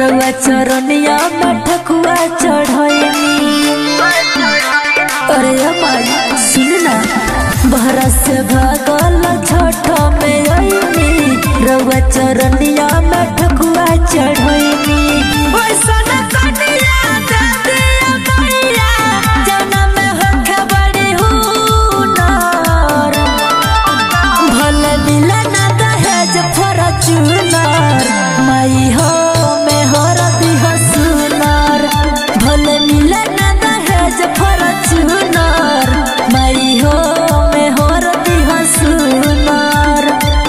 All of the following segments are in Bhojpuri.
रउआ चरनिया में ठकुआ चढ़ैनी अरे माई सुन ना बहरा से भागल छठ में अइनी रउआ चरनिया में ठकुआ चढ़ैनी वैसन कनिया दे दिया मैया जौना में होखे बड़ी हुनर भले मिलन दहेज फॉर्च्यूनर माई हो में हरदी हो सुनर भले मिलन दहेज फॉर्च्यूनर माई हो में हरदी हो सुनर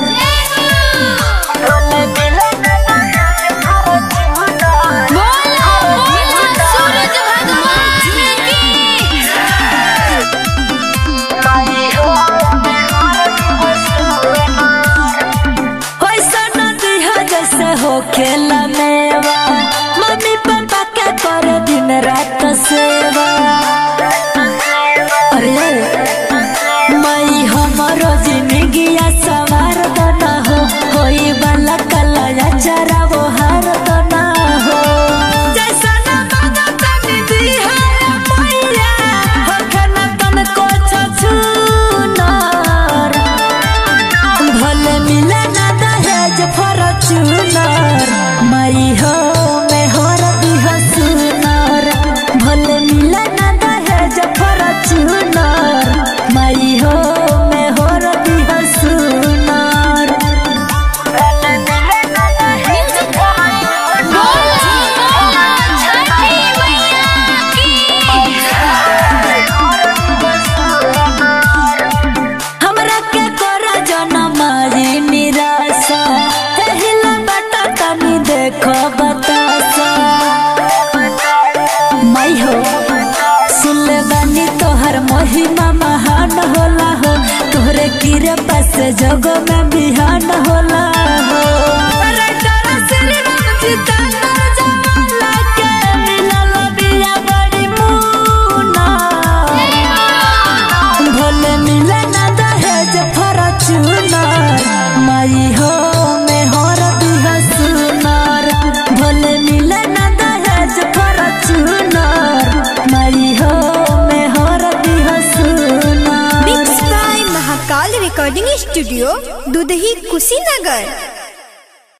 भले मिलन दहेज फॉर्च्यूनर सूरज भगवान की वैसन दिहा जैसे हो खेला मेवा मम्मी पापा के कर दिन रात सेवा अरे मई हमरो जिंदगिया सवार दना हो होई वाला कलया चरा वो हार दना हो जैसा ना मांगा तनी दिहा मैया हो खाना तन को छछुनर भले मिले ना दहेज फॉर्च्यूनर माई हो में हरदी हो सुनर भले मिले ना दहेज फॉर्च्यूनर माई हो में हरदी हो सुनर भले मिले ना दहेज छठी मैया की हमरा के कोरा जनमारी निराशा एहिला बता तनी देखो बतासा माई हो सुनले बानी तोहर महिमा महान होला हो तोहरे कृपा से जग में बिहान होला हो राइटर श्रीराम जितेंद्र जवाला के मिलल बिया बड़ी मुना भले मिले ना दहेज फॉर्च्यूनर माई हो में हरदी हो सुनर भले मिले ना दहेज फॉर्च्यूनर माई हो में हरदी हो सुनर mix by Mahakal recording studio Dudhahi Kushinagar